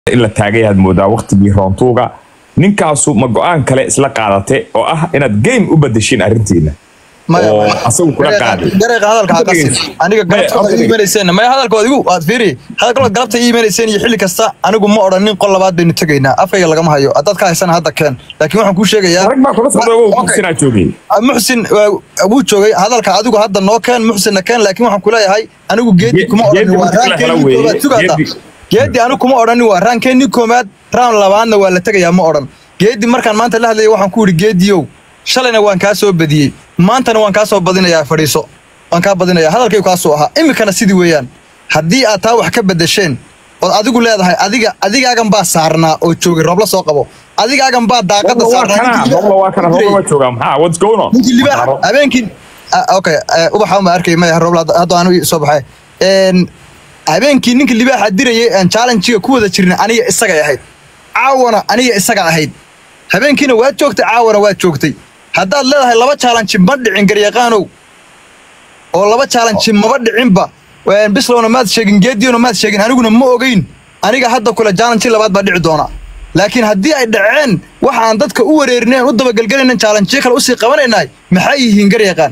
in la taagay aad moodaa waqtigii roontuuga ninkaasu ma go-aan kale isla qaadate oo ah inaad game u badashiin arrintiina maya oo maya asagu kula qaaday gareeqa hadalka ha qasin aniga Maya, galabta okay. ii imanayseen maya hadalkood igu waad fiiri hadalkood galabta ii imanayseen iyo xilli kasta anigu ma odhanin qol labaad baynu tegaynaa afkayga lagama hayo haddaad ka haysana hadda keen laakiin waxaan kuu sheegayaa rag baa kula socda Okay. muxsinaa joogay Ah, muxsin waa- wuu joogay hadalka adigu hadda noo keen muxsinna keen laakiin waxaan kuleeyahay anigu geedi Ge- kuma geedi odhanin waa marka la helo raankeeni weeye. koobaad sugaada Geedi- geedi anigu kuma odhanin waa raankeeni koobaad raan labaadna waa la tegayaa ma odhan geedi markaan maanta la hadlayay waxaan ku yidhi geediyow shalayna waan kaa soo badiyey maantana waan kaa soo badinayaa fadhiiso waan kaa badinayaa hadalkaygu kaasuu ahaa iminkana sidii weeyaan haddii aad taa wax ka bedesheen ood adigu leedahay adiga adigaagan baa saarnaa oo joogay roobla soo qabo adigaagan baa daaqada robla waa saarnaa kana ninkii robla waa kana robla waa joogaa maxaa what's going on ninkii libaaxa habeenkii ah, okay eh, ubaxa ma arkay maya roobla hadda- hadda aanu soo baxay Een, habeenkii ninkii libaaxa dirayay aan challenge-ga ku wada jirnay aniga isagay ahayd caawana aniga isaga ahayd habeenkiina waad joogtay caawana waad joogtay haddaad leedahay laba challenge ma dhicin garyaqaanow oo laba challenge maba dhicinba Een, bislowna maad sheegin geediyona maad sheegin aniguna ma ogeyn aniga hadda kule challenge labaad baa dhici doona laakiin haddii ay dhaceen waxa aan dadka u wareerineen u dabagelgelaynan challenge kale usii qabanaynay maxay yihiin garyaqaan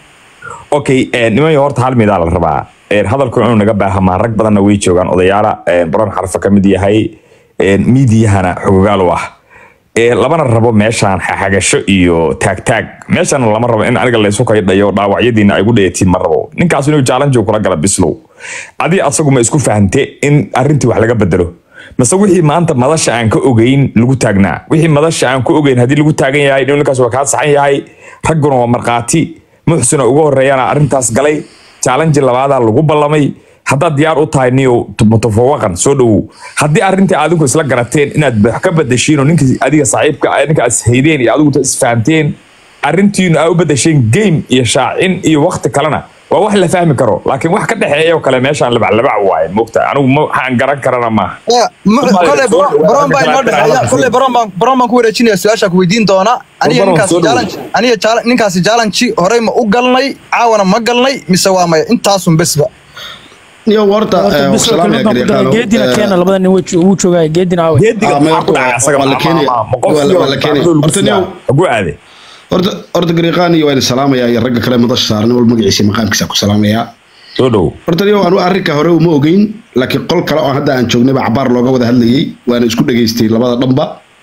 okay eh, nimanyo horta hal midaa la rabaa Eh, hadalku inuu naga baahamaa rag badanna way joogaan odayaala eh, baron xarfa ka mid yahay eh, miidiyahana xogogaal u ah Eh, labana rabo meeshaan xaxagasho iyo taagtaag meeshana lama rabo in aniga laysu kaydhayo dhaawacyadiina ay gu dhayatiin ma rabo ninkaas inuu challenge kula gala bislow adi asagu ma isku fahante in arrintii wax laga bedelo mase wixii maanta madasha aan ka ogeyn lagu taagnaa wixii madasha aan ka ogeyn haddii lagu taagan yahay inuu ninkaas waa kaa saxan yahay ragguna waa markhaati muxsina ugu horeeyana arrintaas galay challenge labaadaa lagu ballamay haddaad diyaar u tahay niyo mutafawaqan soo dhowow haddii arrintii adinku isla garateen inaad wax ka badashiin oo ninkii adiga saaxiibka ah, ninka is haydeen iyo adigu isfahanteen arrintiinu aa u badasheen game iyo shaacin iyo wakti kalena waa wax la fahmi karo laakiin wax ka dhexeeya oo kale meeshaan labaclabac waaye mogta anigu ma waxaan garan karana maaha kole baron baa inoo dhexeeya kole baron baan baron baan ku wareejinaya su-aasha ku weydiin doona aniga Baron, ninkaasi soo dhow. challenge aniga challenge- ninkaasi challenge horey ma u galnay caawana ma galnay mise waa maya intaasun besba niyo horta Horta eh, bisoo salaam ya kelmad baan ku daray garyaqaano geedina Eh, keena labada nin wuu- wuu joogaa geedina aawe geediga Ah, ma maxaa ku horta dhacay waa- asaga waa la ma- keenaya. ma- ma- ma qof Waa la- iyo waa la keenaya. lagu Horta siyaa. niyow- ugu aade horta horta garyaqaani waa idin salaamaya iyo ragga kale madasha saaran wal magaciisa iyo maqaamkiisa ku salaamaya soo dhow horta niyo anu arrinka hore uma ogeyn laakiin qol kale oo hadda aan joognayba cabaar looga wada hadlayay waana isku dhageystay labada dhanba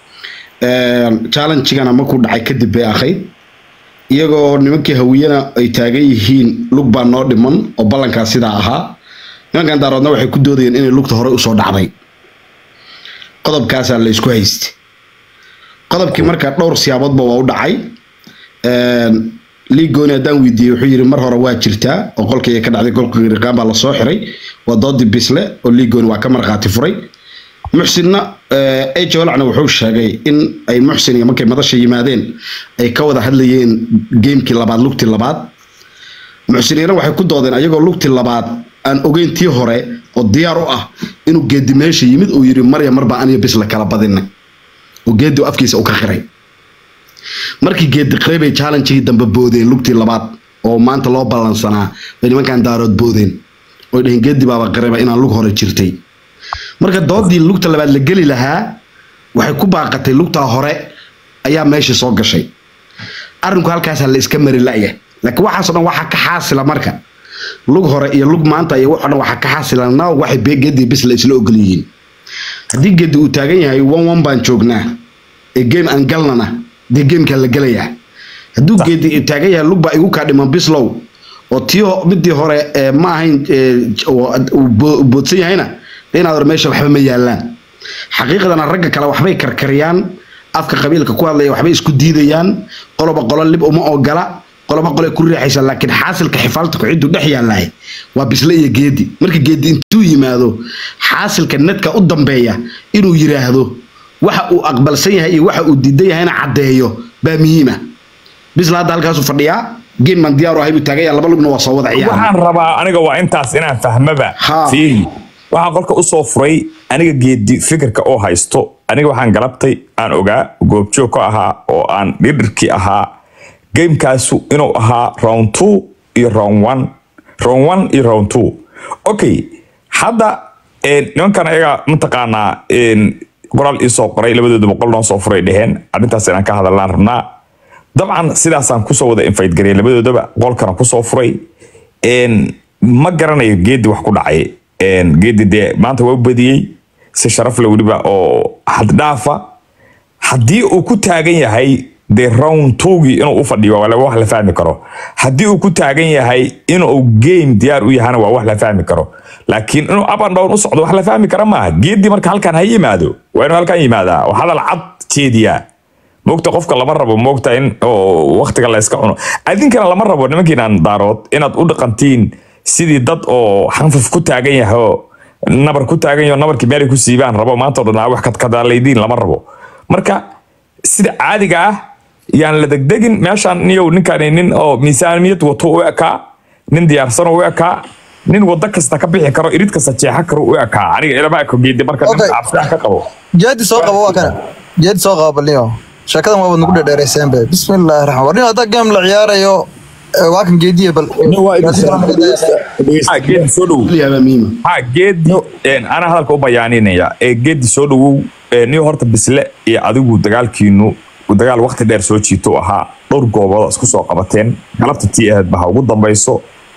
challenge-gana markuu dhacay kadib bay ahayd iyagoo nimankii hawiyana ay taagan yihiin lug baa noo dhiman oo ballankaas sidaa ahaa nimankan daaroodna waxay ku doodayeen inay lugta hore usoo dhacday qodobkaasaa la isku haystay qodobkii marka dhowr siyaaboodba waa u dhacay liigooni haddaan weydiiyey wuxuu yidhi mar hore waa jirtaa oo qolkii ka dhacday kolka riqaan baa lasoo xiray waa doodii bisle oo liigooni waa ka markhaati furay muxsinna ejo walacna wuxuu sheegay in ay muxsin iyo markay madasha yimaadeen ay ka wada hadlayeen geemkii labaad lugtii labaad muxsiniina waxay ku doodeen ayagoo lugtii labaad aan ogeyn tii hore oo diyaar u ah inuu geedi meesha yimid uu yidhi marya marbaa aniyo bisle kala badinay oo geedi uu afkiisa u ka qiray markii geedi qiray bay challenge-gii dambe boodeen lugtii labaad oo maanta loo ballansanaa bay nimankan daarood boodeen oy dhaheen geedi baaba qirayba inaan lug hore jirtay marka doodii lugta labaad la geli lahaa waxay ku baaqatay lugtaa hore ayaa meesha soo gashay arrinku halkaasaa la iska mari la'ya laakiin waxaasoo dhan waxaa ka xaasila marka lug hore iyo lug maanta iyo waxoo dhan waxaa ka xaasila now waxay be- geedi bis la isla ogol yihiin haddii geedi uu taagan yahay one one baan joognaa ee game aan galnana dee gamekaa la gelayaa hadduu geedi taagan yahay lug baa igu kaa dhiman bislow oo tii ho- midii hore ee ma ahayn ee, oo uu bo- uu boodsan yahayna dee inaad hore meesha waxba ma yaalaan xaqiiqdana ragga kale waxbay karkariyaan afka qabiilka ku hadlaya waxbay isku diidayaan qoloba qolo lib uma ogola qoloba qole ku riixaysa laakiin xaasilka xifaalta kuciddu dhex yaalahay waa bisle iyo geedi marka geedi intuu yimaado xaasilka nedka u dambeeya inuu yiraahdo waxa uu aqbalsan yahay iyo waxa uu diidan yahayna caddeeyo baa muhiima bisla hadda halkaasu fadhiyaa game man diyaar u ahay buu taagan yahay laba lugna waa soo wada ciyaara waxaan rabaa aniga waa intaas inaan fahmaba Ha. fiiri waxaan qolka usoo furay aniga geedi fikirka oo haysto aniga waxaan galabtay aan ogaa goobjoog ka ahaa oo aan dhidhirkii ahaa gamekaasu inuu ahaa round two iyo round one round one iyo round two okay hadda Een, nimankan ayaga mataqaanaa een, qoraal iisoo qoray labadooda boqol noo soo furay dheheen arrintaas inaan ka hadallaan rabnaa dabcan sidaasaan kusoo wada invite garey labadoodaba qolkana kusoo furay Een, ma garanayo geedi wax ku dhacay Een, geedi dee maanta waa u badiyey si sharaf le weliba oo haddhaafa haddii uu ku taagan yahay dee round towgii inuu u fadhiyo waa wax la fahmi karo haddii uu ku taagan yahay inuu game diyaar u yahana waa wax la fahmi karo laakiin inuu up and down u socdo wax la fahmi kara maaha geedii marka halkan ha yimaado waa inuu halkan yimaadaa oo hadal cad jeediyaa moogta qofka lama rabo moogta in oo waqtiga la iska cuno adinkana lama rabo nimankiinaan daarood inaad u dhaqantiin sidii dad oo xanfaf ku taagan yahay oo nabar ku taagan yaho nabarkii meelay ku siibaan rabo maanta oo dhan aa wax kadkadaalaydiin lama rabo marka sida caadiga ah yaan la degdegin meeshaan niyow ninkani nin oo miisaaniyad wato u ekaa nin diyaarsan u ekaa nin wado kasta ka bixi karo irid kasta jeexa karo u ekaa aniga ilama eko geedi marka nin Okay. cabsiah ka qabo jeedi soo qabo waa kana jeedi soo qabo balniyo sheekadan waa nagu dhadheerayseen be bismillaahi raxmaan warniyo haddaa game la ciyaarayo eh, waa kan geediye bal Ah, geedi soo dhowow yaabaa muhiima ha geedi een, anaa hadalka u bayaaninaya ee geedi soo dhowow ee, niyo horta bisle iyo adigu dagaalkiinu dagaal waqti dheer soo jiito u ahaa dhowr goobood isku soo qabateen galabta tii ahayd baha ugu dambayso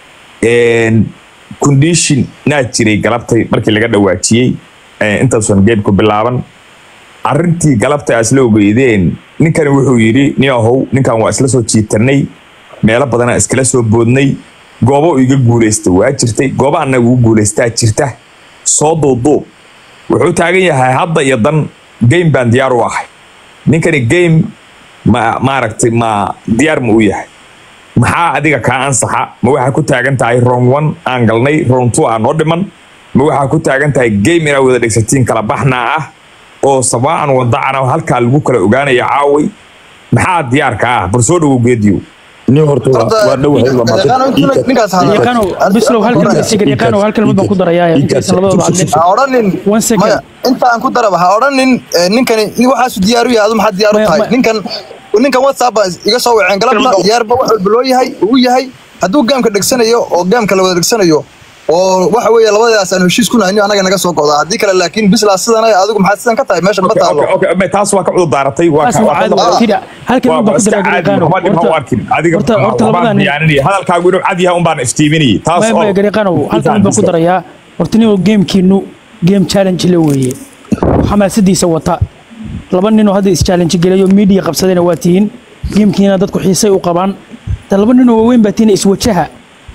Een, condition naa jiray galabtay markii laga dhawaajiyey ee, intaasan geemku bilaaban arrintii galabta aa isla ogeydeen ninkani wuxuu yidhi nin ahow ninkan waa isla soo jiitanay meelo badanaa iskala soo boodnay goobo uu iga guulaysta waa jirtay gooba annaga ugu guulaystaa jirta soo duuduub wuxuu taagan yahay hadda iyo dan game baan diyaar u ahay ninkani game ma maaragtay ma diyaar ma u yahay maxaa adiga kaa ansaxa ma waxaa ku taagan tahay round one aan galnay round two aan noo dhiman ma waxaa ku taagan tahay game inaa wada dhegsatiin kala baxnaa ah oo sabaacan wadacana halkaa lagu kala ogaanaya caaway maxaa diyaarka ah bal soo dhowow geediyo nin horta waa Horta, waa dhowahay waa maaqan ninkaas hadla. yaqaano bislow hal kelmad isaga yaqaano hal kelmad baan ku darayaa intaysan labadaba hadlin ha odhanin One second. maya inta aan ku daraba ha odhanin eh, ninkani nin waxaasu diyaar u yahay adu maxaa diyaar u Maya, tahay maya. ninkan ninkan whatsapp baa iga soo waceen galabta diyaarba wax walba loo yahay uu yahay hadduu gaamka dhegsanayo oo gaamka la wada dhegsanayo oo waxa weeye labadaas aan heshiis ku nahay anaga naga soo go'daa haddii kale laakiin bislaa sidan adigu maxaa sidan ka tahay meesha ma taalo Okay, okay, taas waa ka cudur daaratay waa taas waa caadi waa tida hal kelmad baan ku daraa yaqaano horta horta labadan nin hadalkaagu inuu cad yahay unbaan iftiiminayay taas maya oo maya gariiqaano hal kelmad baan ku darayaa horta nin oo gamekiinu game challenge la weeye oo xamaasadiisa wata laba ninoo hadda is-challenge gelayo media qabsadayna waa tihiin gamekiina dadku xiisay u qabaan ta laba ninoo waaweyn baa tihiin iswajaha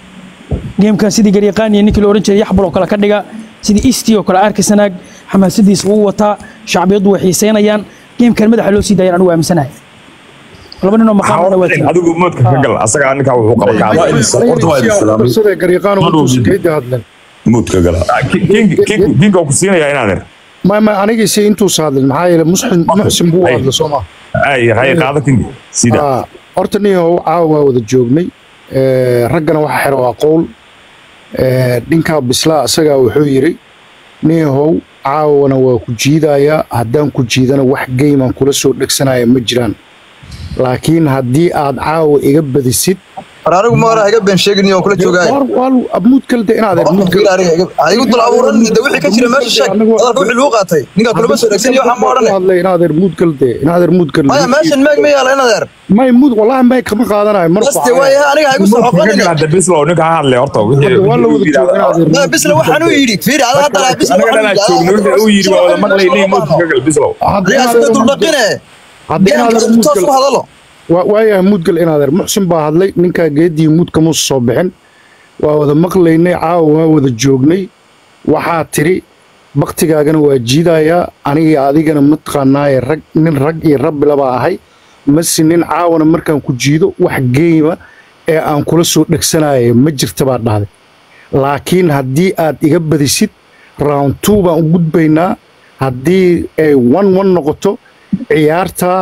gamekan sidii gariiqaan iyo ninkii la oran jiray yaxbal oo kale ka dhiga sidii isti oo kale arkisanaag xamaasadiisa uu wataa shacbiyaddu way xiiseynayaan gamekan madaxa loo sii daayaan anigu aaminsanahay laba ninoo maqaamana waa tihiin adigu moodka ka gal asagaa ninkaa wuxuu qaba kaada horta waa idin salaamay sida gariiqaan Ma uu dhow. geedi hadlen muudka gala kinka ku siinaya inaadeer ma ma anigiisi intuusa hadlen maxaa yeele muxsin muxsin buu Ay. hadla soo ma ay hay qaado kinka sida Ah, horta niyahow caawa waa wada joognay Eh, raggana waxa xero waa qowl Eh, ninkaa bislaa isagaa wuxuu yidhi niyahow caawana waa ku jiidayaa haddaan ku jiidana wax geyman kula soo dhegsanaya ma jiraan laakiin haddii aad caawa iga badisid war anigu ma hore iga been sheegin oo kula joogaay muud kale de inaad muud kale ha igu dul abuuran de wixii ka jira meesha sheeg hadalka wixii lagu qaatay ninka kulama soo dhegsan iyo waxaa ma odhane hadlay inaadeer muud kale de inaadeer muud kale maya meeshan meeg ma yaala inadeer may muud wallahi may kama qaadanayo mar baste waayaha aniga ha igu soo xoqanin hadda bislow ninka ha hadlay horta wixii- waa la wada wixii- jooga inaadeer maya bisle waxaan u yidhi fiiri ada hadda laha bisle anaga dhanaa joogno wixii uu yidhi waa wada maqlaynay moodka ka gal bislow adiga sida duldhaqine haddii gaamka inaadeer muud toos kale ku hadalo waa- waayahay muudgal inaadeer muxsin baa hadlay ninkaa geedii muud kama soo bixin waa wada maqlaynay caawa waa wada joognay waxaa tiri baktigaagana waa jiidayaa aniga adigana mataqaanaaye rag nin rag iyo rabbila baa ahay mase nin caawana markaan ku jiido wax geema ee aan kula soo dhegsanaya ma jirta baa dhahday laakiin haddii aad iga badisid round two baan u gudbaynaa haddii ay one one noqoto ciyaartaa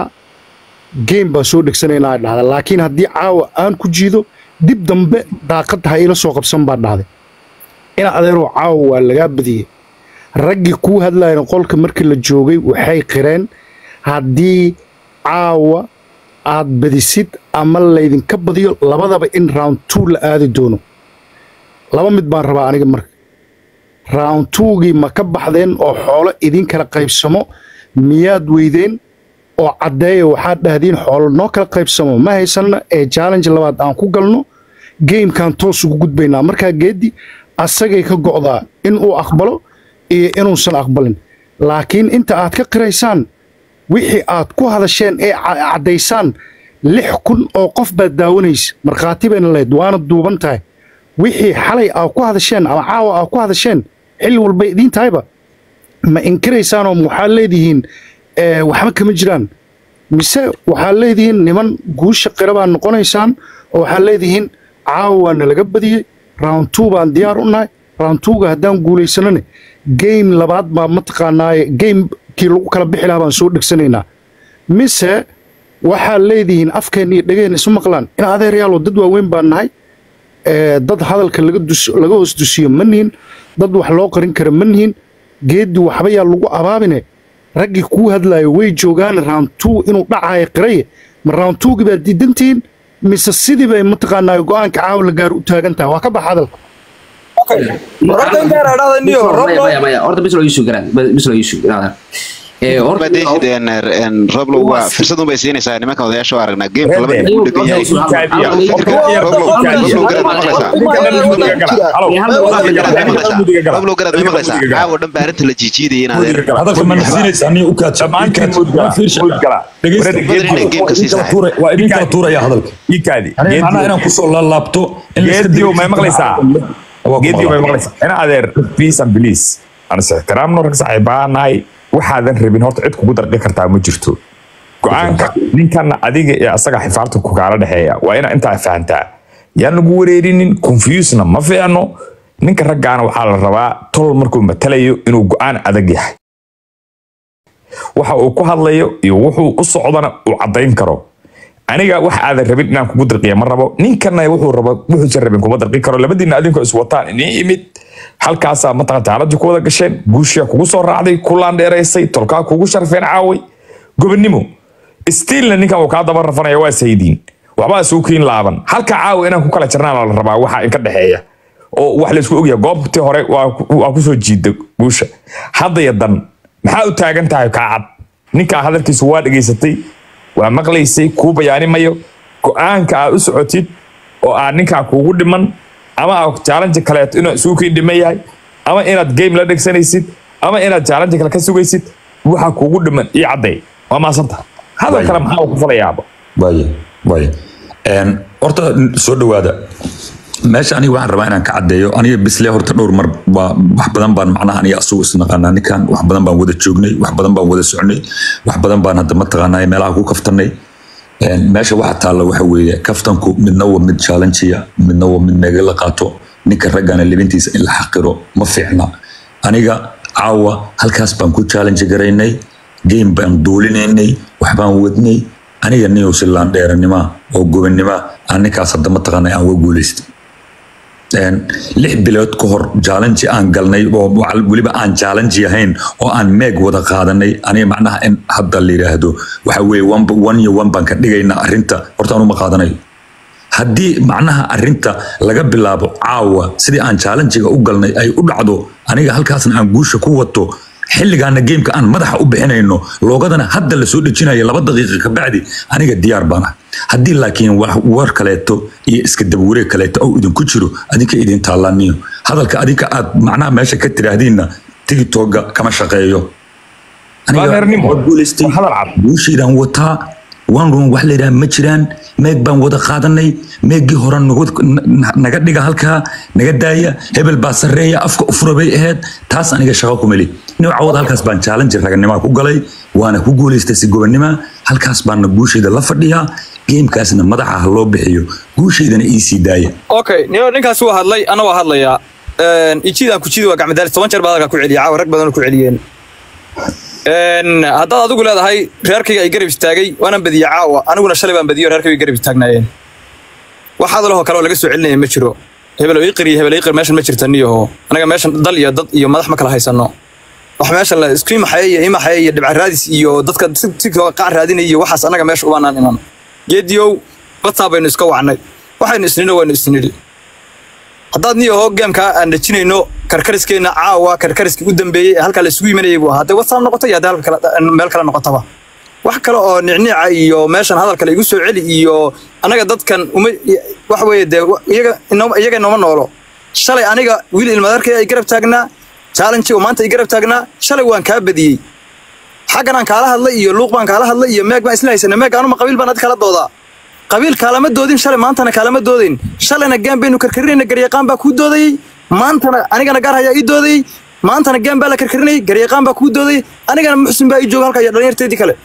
game baa soo dhegsanaynaa ay dhahda laakiin haddii caawa aan ku jiido dib dambe daaqadda ha ila soo qabsan baa dhahday ina adeeroo caawa waa lagaa badiyey raggii kuu hadlayna qolka markii la joogay waxay qireen haddii caawa aad badisid ama laydinka badiyo labadaba in round two la aadi doono laba mid baan rabaa aniga marka round twogii ma ka baxdeen oo xoolo idin kala qaybsamo miyaad weydeen oo caddeeya waxaad dhahdeen xoolo noo kala qaybsamo ma haysanna ee challenge labaad aan ku galno gamekan toos ugu gudbaynaa markaa geeddi asagay ka go'daa in uu aqbalo iyo inuusan aqbalin laakiin inta aad ka qiraysaan wixii aad ku hadasheen ee ca- caddaysaan lix kun oo qof baad daawanaysa markhaati bayna leed waana duuban tahay wixii xalay aad ku hadasheen ama caawa aad ku hadasheen xilli walba idiin tahayba ma inkiraysaanoo waxaad leedihiin eh, waxba kama jiraan mise waxaad leedihiin niman guusha qira baan noqonaysaan oo waxaad leedihiin caawa waa nalaga badiyey round two baan diyaar u nahay round twoga haddaan guulaysanane game labaad baa mataqaanaaye gamekii lagu kala bixi lahaa baan soo dhegsanaynaa mise waxaad leedihiin afkeen iyo dhegeen isu maqlaan in adeeryaalo dad waaweyn baan nahay ee, dad hadalka laga dus- laga hoos dusiyo ma nihin dad wax loo qarin kara ma nihin geeddi waxba yaa lagu abaabine raggii kuu hadlaayo way joogaan round two inuu dhacayo qiraye ma round twogii baad diidantihiin mise sidii bay mataqaanaa go'aanka caawa la gaar u taagan tahay waa ka bax hadalka horta intaan idhahda niyo roblo maya maya horta bis loo isu garaan bis loo isu garaan ee horta roblo waa fursad unbay siinaysaa nimanka odayaasha oo aragnaa geemka laba nin uu dhegan yahay roblo garaad ma maqlaysaa caawa dhan baa arrinta la jiijiidaya in adeer hadalka ma nasiinaysa aniga u kaadso dhammaantiin muud gala muud gala dhegeysta badan inay geemka sii sahay waa idin kala tuuraya hadalka ikaadi aniga macnaha inaan kusoo laalaabto in la iska geediyo may degeysto. maqlaysaa Waa ku geediyo may maqlaa. maqlaysaa ina adeer peace and please aan is ixtiraamno rag saaxiibaa nahay waxaadan rabin horta cid kugu darqi kartaa ma jirto go-aanka ninkana adiga iyo asaga xifaarta ku kaala dhexeeya waa ina intaa fahantaa yaan lagu wareerinin confusena ma fiicno ninka raggaana waxaa la rabaa tol markuu matalayo inuu go-aan adag yahay waxa uu ku hadlayo iyo wuxuu u socdana uu caddayn karo aniga wax aadan rabin inaan kugu dirqiya ma rabo ninkana wuxuu rabo wuxuusan rabin kuma dirqi karo labadiina adinku is wataan inii imid halkaasaa mataqan taaladu ku wada gasheen guushiya kugu soo raacday kulaan dheeraysay tolkaa kugu sharfeen caaway gobonnimo stiilna ninkan uu kaa daba rafanaya waa saydiin waxbaa suukiin laaban halka caawa inaan ku kala jirnaan la rabaa waxa in ka dhexeeya oo wax laysku ogyahay goobtii hore waa ku- waa kusoo jiida guusha haddaya dan maxaa u taagan tahay kaa cad ninkaa hadalkiisu waa dhegaysatay waa maqlaysay kuu bayaanimayo go-aanka aad u socotid oo aad ninkaa kuugu dhiman ama aad challenge kaleeto inuu suukiin dhiman yahay ama inaad game la dhegsanaysid ama inaad challenge kale ka sugaysid waxa kuugu dhiman ii cadday waa maasanta hadal kale maxaa ku falayaaba waaye waaye Een, horta soo dhawaada meesha aniga waxaan rabaa inaan ka caddeeyo aniga bisle horta dhowr mar waa wax badan baan macnaha aniga asugu isnaqaanaa ninkan wax badan baan wada joognay wax badan baan wada socnay wax badan baan hadda mataqaanaa meelaha ku kaftanay Een, meesha waxa taalla waxa weeye kaftanku midna waa mid challenge-ya midna waa mid meega la qaato ninka raggana libintiisa in la xaqiro ma fiicna aniga caawa halkaas baan ku challenge garaynay game baan duulinaynay wax baan wadnay aniga niyow silaan dheeranima oo gobannima aan ninkaas hadda mataqaanay aan uga guulaystay Een, lix bilood ka hor challenge aan galnay oo waxa- weliba aan challenge ahayn oo aan meeg wada qaadanay aniga macnaha in hadda la yidhaahdo waxa weeye one one iyo one baan ka dhigaynaa arrinta horta aan uma qaadanayo haddii macnaha arrinta laga bilaabo caawa sidii aan challenge-ga u galnay ay u dhacdo aniga halkaasna aan guusha ku wato xilligaana geemka aan madaxa u bixinayno loogadana hadda la soo dhejinayo laba daqiiqa ka bacdi aniga diyaar baan ah haddii laakiin wax war kaleeto iyo iska dabawareeg kaleeto oo idinku jiro adinka idin taallaniyo hadalka adinka aad macnaha meesha ka tidhaahdiinna tigitoga kama shaqeeyo Aniga Baadeernimo. waa guulaystay Waa hadal cad. guushaydaan wataa one room wax layidhaha ma jiraan meeg baan wada qaadanay meeggii hore nagu- na- naga dhiga halkaa naga daaya hebel baa sarreeya afka ufura bay ahayd taas aniga shaqo ku meli nin cawad halkaas baan challenge raganimaa ku galay waana ku guulaystay si gobonnima halkaas baana guushayda la fadhiyaa geemkaasna madaxa ha loo bixiyo guushaydana ii sii daaya okay niyo ninkaas waa hadlay ana waa hadlayaa ijiidaan ku jidi waa gacmadaalis toban jeer baa hadalkaa ku celiya caawa rag badan ku celiyeen Een, haddaad adigu leedahay reerkayga ay garab istaagay waana badiye caawa aniguna shalay baan badiyo reerkayga ay garab istaagnaayeen wax hadalahoo kale oo laga soo celinaya ma jiro hebel iqir iyo hebel iqir meeshan ma jirta niyaho anaga meeshan dal iyo dad iyo madax ma kala haysano wax meeshan la isku imaxaya iyo imaxaya iyo dhibca raadis iyo dadka si si qac raadinaya iyo waxaas anaga meesha ubaanaan iman geediyow bataa baynu iska wacnay waxaynu isnidhi waynu isnidhi haddaad niyo hoo geemkaa aan dhajinayno karkariskeenna caawa karkariskii u dambeeyey ee halkaa la isugu yimanayay buu ahaa hadday whatsapp noqoto iyo hadday halka kale- meel kale noqotaba wax kale oo nicnica iyo meeshan hadalka la igu soo celi iyo annaga dadkan uma wax weeye dee wa- iyaga inoo- iyaga inooma noolo shalay aniga wiil ilmadarkay ay garab taagnaa challenge oo maanta ay garab taagnaa shalay waan kaa badiyey xaggan aan kaala hadlay iyo luuq baan kaala hadlay iyo meeg baan isla haysana meeg anuma qabiil baan adi kala doodaa qabiil kaalama doodin shalay maantana kaalama doodayn shalayna gaan baynu karkarinayna garyaqaan baa kuu doodayey maantana anigana gaar hayaa ii doodayey maantana gaan baa la karkarinayay garyaqaan baa kuu doodayey anigana muxsin baa ii jooga halka iyo dhalinyarteedii kale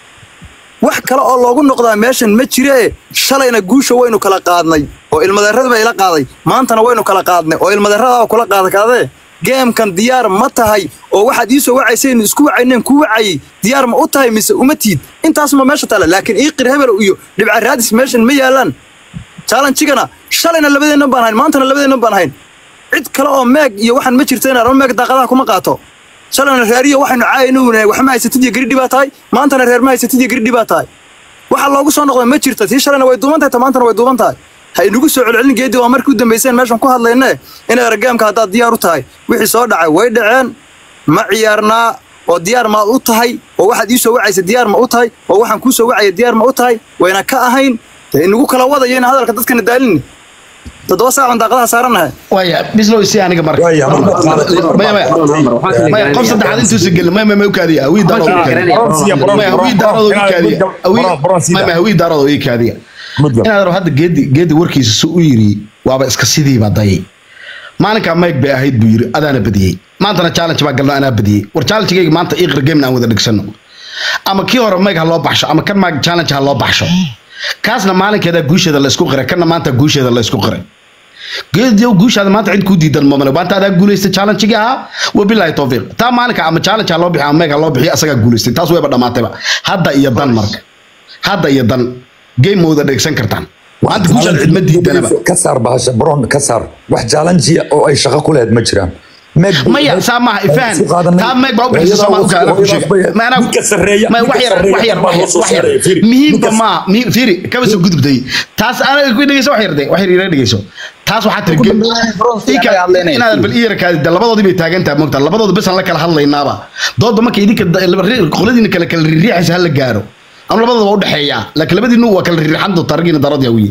wax kale oo loogu noqdaa meeshan ma jire shalayna guusha waynu kala qaadnay oo ilmadeerada baa ila qaaday maantana waynu kala qaadnay oo ilmadeerada kula qaada kaadee geemkan diyaar ma tahay oo waxaad ii soo wacaysaynu isku wacayneen ku wacayey diyaar ma u tahay mise uma tiid intaasma meesha tale laakiin ii qir hebel iyo dhibca raadis meeshan ma yaalaan challenge-gana shalayna labadeennan baan hayn maantana labadeennan baan hayn cid kale oo meeg iyo waxaan ma jirto inaan meeg daaqadaha kuma qaato shalayna reeriyo waxaynu caayaynu wax ma haysatid iyo geridhi baa tahay maantana reer ma haysatid iyo geridhi baa tahay waxa loogu soo noqda ma jirto tii shalayna way duuban tahay ta maantana way duuban tahay ha inagu soo celcelin geedii waa markii u dambayseen meeshan ku hadlayne in eragaamka haddaad diyaar u tahay wixii soo dhacay way dhaceen ma ciyaarnaa oo diyaar maad u tahay oo waxaad ii soo wacaysa diyaar ma u tahay oo waxaan kuu soo wacaya diyaar ma u tahay wayna ka ahayn dee inagu kala wadayo in hadalka dadkana daalin toddoba saacan daaqadaha saaranahay waya bislow si aniga marka Waya, mar- maya maya maya qof saddexaad intuusa gelin maya maya ma u kaadiya hawii daarood u kaadiya maya hawii daarood u kaadiya hawii maya maya hawii daarood u kaadiya inaad rabo hadda geedi geedi warkiisa su u yiri waaba iska sidiiba dayay maalinkaa mayg bay ahayd buu yiri adaana badiyey maantana challenge baa galno anaa badiyey war challengegayga maanta iqra gamena aan wada dhigsano ama kii hore mayg ha loo baxsho ama kan maag challenge ha loo baxsho kaasna maalinkeeda guusheeda la isku qiray kana maanta guusheeda la isku qiray geediyow guushaada maanta cid kuu diidan mamale maanta adaa guulaystay challenge-gii ahaa wabilaahi towfiiq taa maalinka ama challenge ha loo bixiyo ama meeg ha loo bixiyo asagaa guulaystay taas wayba dhammaatayba hadda iyo dan marka hadda iyo dan game ma wada dhegsan kartaan maanta guushaada cid ma diidanaba ka saar bahasha bron ka saar wax challenge oo ay shaqo ku lehed ma jiraan Meg- maya saa maaha ifahan Isu qaadanay. taa meeg baa u bixisa soo maa u kaala ku sheega ma anaa Ninka sarreeya- ma wax ninka yar wax sarreeya yar baa wax loo yar soo wax yar saaray, Firi. muhiimka Ninka- ma mi- fiiri kaba soo gudubtay taas anaga ku dhegeyso wax yar de wax yar ira dhegeyso taas waxaa tiri ge- ii ka- inaad bal ii yarkaadi de labadoodii bay taagan tahay mogta labadooda bes aan la kala hadlaynaaba dooda marka idinka da- laba ri- qoladiina kale kala riiriixaysa hala gaaro ama labadooda waa u dhexeeyaa laakiin labadiinu waa kala riixan doonta raggiina daradii wiye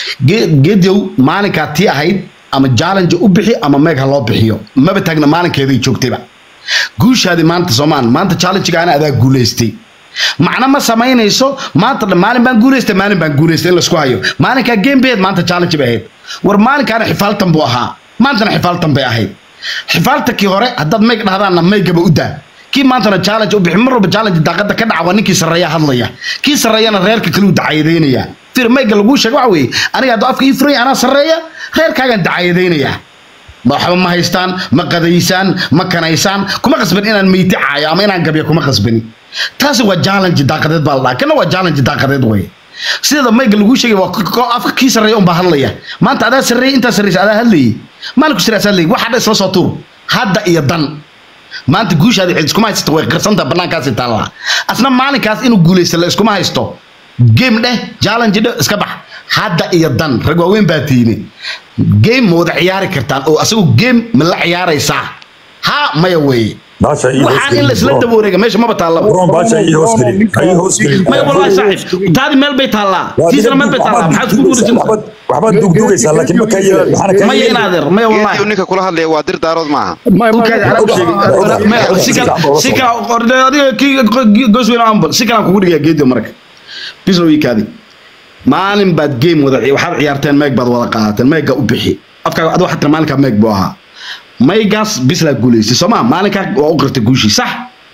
geediow maalinkaa tii ahayd ama challenge u bixi ama meeg ha loo bixiyo maba taagna maalinkeeday joogtayba guushaadi maanta soomaan maanta challenge-gaana adaa guulaystay macna ma samaynayso maanta dhan maalin baan guulaystay maalin baan guulaystay in laisku hayo maalinkaa game bay ahayd maanta challenge bay ahayd war maalinkaana xifaaltan buu ahaa maantana xifaaltan bay ahayd xifaaltankii hore haddaad mayg dhahdaanna maygaba u daa kii maantana challenge u bixi mar walba challenge daaqada ka dhaca waa ninkii sarreeya hadlaya kii sarreeyana reerka kale u dacayadeynaya fir mayga laguu sheega waxa weeye aniga hadduu afka ii furay anaa sarreeya reerkaagaan dacayadeynayaa waxba ma haystaan ma qadaysaan ma kanaysaan kuma qasban inaan meyti caayo ama inaan gabyo kuma qasbani taasi waa challenge daaqadeed baa la dhaha kana waa challenge daaqadeed wey sideeda mayga laguu sheegay waa k- k- afka kii sarreeya unbaa hadlaya maanta adaa sarreeya intaa sarreysa adaa hadlayay maalinku siraas hadlayay waxa dha isla soo tuur hadda iyo dan maanta guushaada cid iskuma haysato way qirsantaha bannaankaasi taallaa asna maalinkaas inuu guulaysta la iskuma haysto game dheh challenge dheh iska bax hadda iyo dan rag waaweyn baa tiine game ma wada ciyaari kartaan oo asagu game ma la ciyaaraysaa ha maya weeye bahasha ii hoos waxaan in la isla gelin, daba wareega meesha maba taallaba bron bahasha ii hoos gelin ha ii hoos gelin maya wallahi saaxiib taadi meel bay taallaa Waa tiisana adiga meel bay waxbaad taallaa maxaad ku dugdugaysaa, guuraysan waxbaad- waxbaad dugdugaysaa laakiin ma ka yeela- waxaana ka maya yeeli- inaadeer maya geediyo wallahi ninka kula hadlaya waa dir daarood maaha Dhulkaadi anaa u sheegay. Maya, si kale- si kale- orde- adiga kii gosweyn ambal si kalaan kugu dhigayaa geediyo marka bislow ii kaadi maalin baad game wada ci- waxaad ciyaarteen meeg baad wada qaadateen meega u bixi afkaaga adiga waxaa tiri maalinkaa meeg buu ahaa maygaas bislaa guulaystay soo maa maalinkaa waa u qirtay guushii sax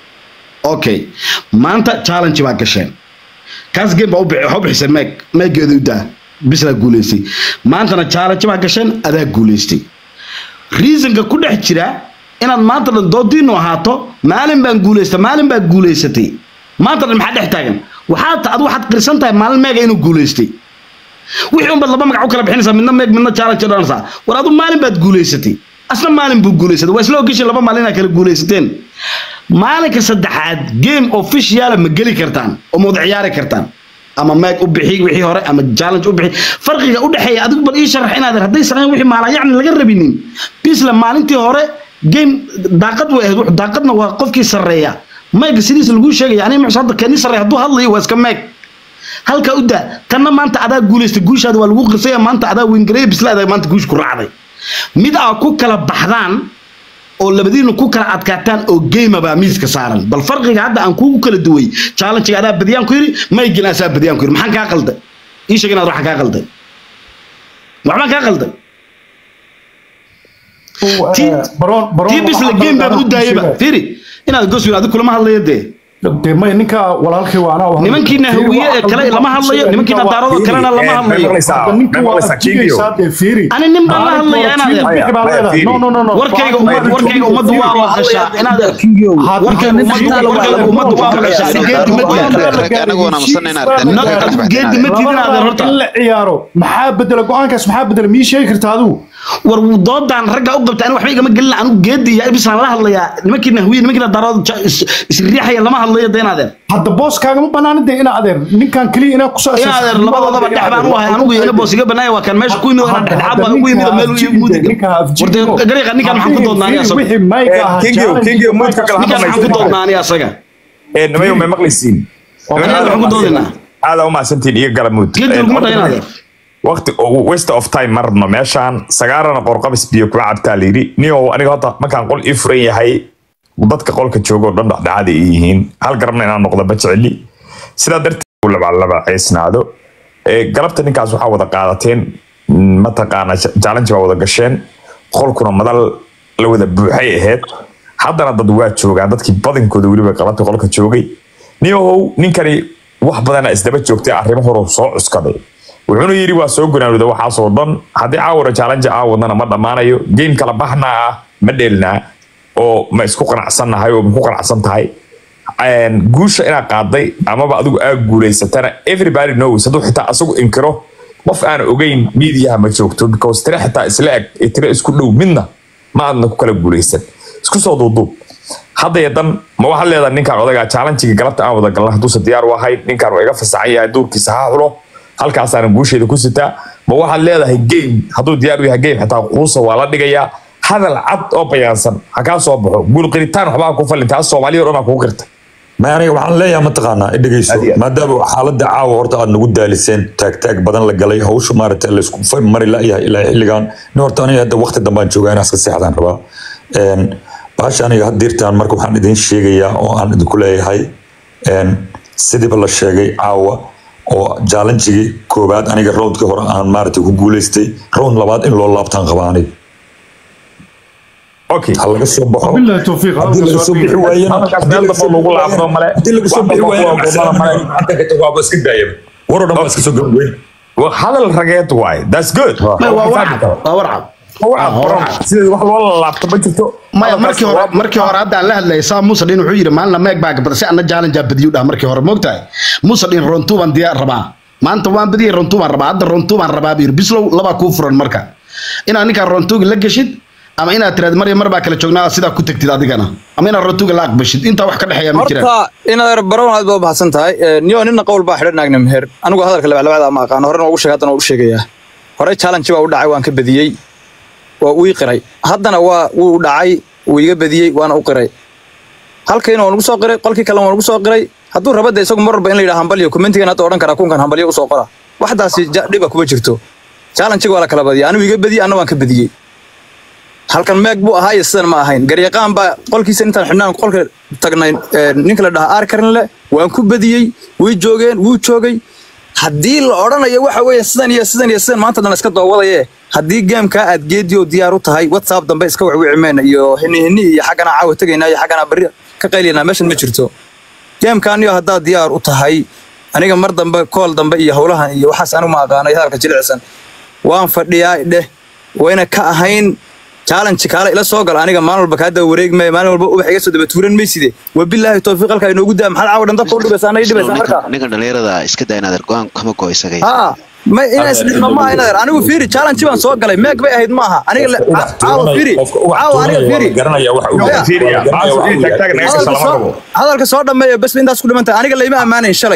okay maanta challenge baa gasheen kaas game baa u bixi- waxaa u bixisay meeg meegeeda u daa bislaa guulaystay maantana challenge baa gasheen adaa guulaystay reasonka ku dhex jira inaad maanta dhan doodiinu ahaato maalin baan guulaysta maalin baa guulaysatay maanta dhan maxaa dhex taagan waxaad ta- adu waxaad qirsan tahay maalin meega inuu guulaystay wixii unbaad laba magac u kala bixinaysaa midna meeg midna challenge dhanaysaa war adu maalin baad guulaysatay asna maalin buu guulaysatay waa isla ogeshin laba maalin inaad kala guulaysateen maalinka saddexaad game officiala ma geli kartaan oo ma wada ciyaari kartaan ama meeg u bixi wixii hore ama challenge u bixi farqiga u dhexeeya adigu bal ii sharax inaad hadday sameyn wixii maala yacni laga rabinin bisla maalintii hore game daaqad way ahayd wuxuu daaqadna waa qofkii sarreeya meega sidiisa laguu sheegaya aniga muxuu hadda keenii sarreeya hadduu hadlayo waa iska meeg halka u daa tanna maanta adaa guulaystay guushaada waa lagu qisaya maanta adaa wengareeya bislaada maanta guush ku raacday mid aa ku kala baxdaan oo labadiina ku kala adkaataan oo game baa miiska saaran bal farqiga hadda aan kuugu kala duway challenge adaa badiyaan ku yiri maygin asaa badiyaan ku yiri maxaan kaa qalday ii sheeg inaad waxa kaa qalday waxbaan kaa qalday tii bisla game baa u daayaba fiiri inaad goswin adiga kulama hadlayo dee dee may ninka walaalkay waa anaa nimankiina hawiye ee kale lama hadlayo nimankiina daarado kalena lama hadlayo ninka waa adjigaysaa dee fiiri ani nin baan la hadlaya inaad no no no no warkayga warkayga ummaddu waa maqashaa inaad warkayga ummaddu warkayga ummaddu waa maqashaa ani geedi ma anaguna masanayna geedi ma tiidinaad horta in la ciyaaro maxaa bedela go-aankaas maxaa bedela mii sheegi kartaa adigu war doodaan ragga u qabta ani waxba igama gelin anigu geedi iyo ibisaan la hadlayaa nimankiina hawiye nimankiina daarado isriixaya lama hadlayo dee inaadeen hadda booskaagama banaana dee ina adeer ninkan keliya inaa kusoo inaadeen labadoodaba dhex baan u ahay anigu ina boos iga banaaya waa kan meesha ku yimid ana dhexdhexaad baan ugu yimid meel igu mudi warde gariiqa ninkan maxaan ku doodnaa aniga asaga wixii mayga ahaa kingiyo kingiyo muudka kala ninkan maxaan ku doodnaa aniga asaga nimayo may maqlaysiin aniga waxaan ku doodinaa aada u mahadsantiin iyo galamuud geedi laguma dhahin adeer waqti waste of time ma rabno meeshaan sagaarana qorqabis biyo kuma cabtaa layidhi niyow aniga horta markaan qol ii furan yahay dadka qolka jooga oo dhan dhexdhexaada ay yihiin hal garabna inaan noqdo ma jeceli sidaa darteed uu labalabaceysnaado galabta ninkaas waxaa wada qaadateen mataqaana challenge baa wada gasheen qolkuna madal la wada buuxay ahayd haddana dad waa joogaan dadkii badankooda weliba galabta qolka joogay niyow ninkani wax badana isdaba joogtay arrimo horu soo cuskaday wuxuuna yidhi waa soo gunaanuda waxaasoo dhan haddii caawara challenge aawadana ma dhammaanayo game kala baxnaa ah ma dheelnaa oo ma isku qanacsannahay oo maku qanacsan tahay guusha inaad qaaday amaba adigu aa guulaysatana everybody knows hadduu xitaa asagu inkiro qof aan ogeyn miidiyaha ma joogto because tire xitaa isla eg ee tire isku dhow midna ma aadna ku kala guulaysan isku soo duuduub haddaya dan ma waxaad leedahay ninkaan odagaa challengega galabta aan wada galna hadduusan diyaar u ahayn ninkaan waa iga fasaxan yahay duurkiisa ha xulo halkaasaana guusheeda ku sitaa ma waxaad leedahay game hadduu diyaar u yahay game xitaa quusa waa la dhigayaa hadal cad oo bayaansan ha kaa soo baxo guul qiritaan waxbaa ku falin taas soomaaliya oo dhan kuu qirtay ma aniga waxaan leeyahay mataqaanaa dhegeyso maadaama xaaladda caawa horta aad nagu daaliseen taagtaag badan la galay hawsha maaragtay laysku mari layahay ilaa xilligan nin horta aniga hadda waqti dambaan joogaa inaa iska seexdaan rabaa bahasha aniga haddiirtaan marka waxaan idin sheegayaa oo aan idinku leeyahay sidiiba la sheegay caawa oo jaalanjigii koobaad aniga roundkii hore aan maaragtay ku guulaystay round labaad in loo laabtaan qabaa aniga okay ha laga soo baxo billahi tawfiiq haddii laga soo bixi waayena Halkaas meel dambe lagu laabto male. haddii laga soo bixi waayena Wax dambe male. waaba iska daayaba war oo dhan baa iska soo gabagabeyn Waa hadal rageed waay that's good waa warcab waa warcab sida wax loo laabto ma jirto maya markii hore markii hore hadda aan la hadlayay saa muuse dhin wuxuu yidhi maalina meeg baa gabada si anna jaalanjaa badiyu dhah markii hore moogtahay muuse dhin rontu baan diyaar rabaa maanta waan badiyay rontu baan rabaa hadda rontu baan rabaa buu yidhi bislow labaa kuu furan marka inaad ninkaan rontuga la geshid ama inaad tiraad marya mar baa kala joognaa aad sidaa ku tagtid adigana ama inaad rontuga la aqbashid intaa wax ka dhexeeya ma jiraan horta inaad barown aad baa u baxsan tahay niyo nina qowl baa xidhan naagna meher anigu hadalka labaclabacda ma aqaan horena ugu sheegay haddana waa u sheegayaa hore challenge baa u dhacay waan ka badiyey waa uu ii qiray haddana waa wuu dhacay wuu iga badiyey waana u qiray halkayna waan ugu soo qiray qolkii kalena waan ugu soo qiray hadduu raba de isagu mar walba in la yidhaha hambalyo commentigan hadda odhan karaa kunkan hambalyo usoo qora waxdaasi ja- dhiba kuma jirto challenge-ga waa la kala badiyay anigu iga badiyey anna waan ka badiyey halkan meeg buu ahaa iyo sidan ma ahayn garyaqaan baa qolkiisa intaan xidhnaan qolka tagnay ee, ninka la dhahaa arkarinle waan ku badiyey way joogeen wuu joogay haddii la odhanayo waxa weeye sidan iyo sidan iyo sidan maanta dhan iska doowadaye haddii geemkaa aad geediyo diyaar u tahay whatsapp dambe iska wicwici mayna iyo hini hini iyo xaggana caawa tegaynaa iyo xaggana berri ka qaylinaa meeshan ma jirto geemkaaniyo haddaad diyaar u tahay aniga mar dambe kool dambe iyo howlahan iyo waxaas anigu ma aqaano iyo hadalka jilicsan waan fadhiyaa dheh wayna ka ahayn challenge kaale ila soo gal aniga maalin walba kaa daba wareegmay maalin walba ubax iga soo daba tuuran mayside wabilaahi tawfiiq halkaa inoogu daa maxaad caawa dhan dabka u dhibaysaa anay dhibaysaa markaa ninkan dhalinyarada iska daa inaad go-aan kama go isagay ها ما إنا سلم ما إنا أنا وفيري challenge بان سوق علي ماك بقى هيد معها أنا لا عاو فيري عاو أنا فيري garanaya waxa uu Yeah. fiiriya taag taag naga هذا salama الكسر rabo هذا الكسر لما بس بين داس كل ما أنت أنا قال لي ما أمانة شلي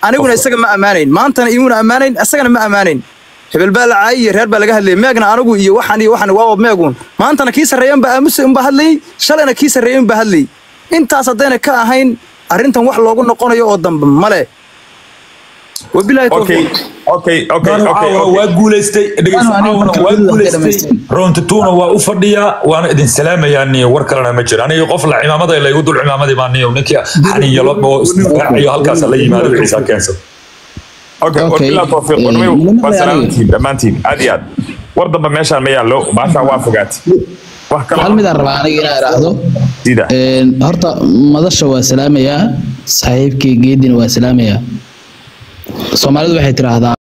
aniguna isaga ma ammaanayn maantana imuna ammaanayn isagana ma ammaanayn hebel baa la caayay iyo reer baa laga hadlayay meegna anigu iyo waxan iyo waxan waa meegun maantana kii sarreeyan baa aamusa unbaa hadlayay shalayna kii sarreeyan unbaa hadlayay intaas haddayna ka ahayn arrintan wax loogu noqonayo oo dambe male wabilaahi okay tawfiiq okay okay Caawa okay waa guulaystay dhegeyso Anigu caawna marka waa gudaha guulaystay dhammaysteen. round two-na waa u fadhiyaa waana idin salaamayaa niyo war kalena ma jiro aniga qof la cimaamada laygu dul cimaamaday baa niyo ninkii xaniyalo oo isdifaaciyo halkaas la yimaado wixiisa keensada okay Okay. wabilaahi tawfiiq Eh, wadamayo nimanka waa aniga- salaamantiin dhammaantiin aad iyo aad war dambe meeshaan ma yaallo baashaa waa fogaatay wax hal kale midaan rabaa aniga inaan idhaahdo sida Een, horta madasha waa salaamayaa saaxiibkii geedina waa salaamayaa soomaalidu waxay tidhaahdaa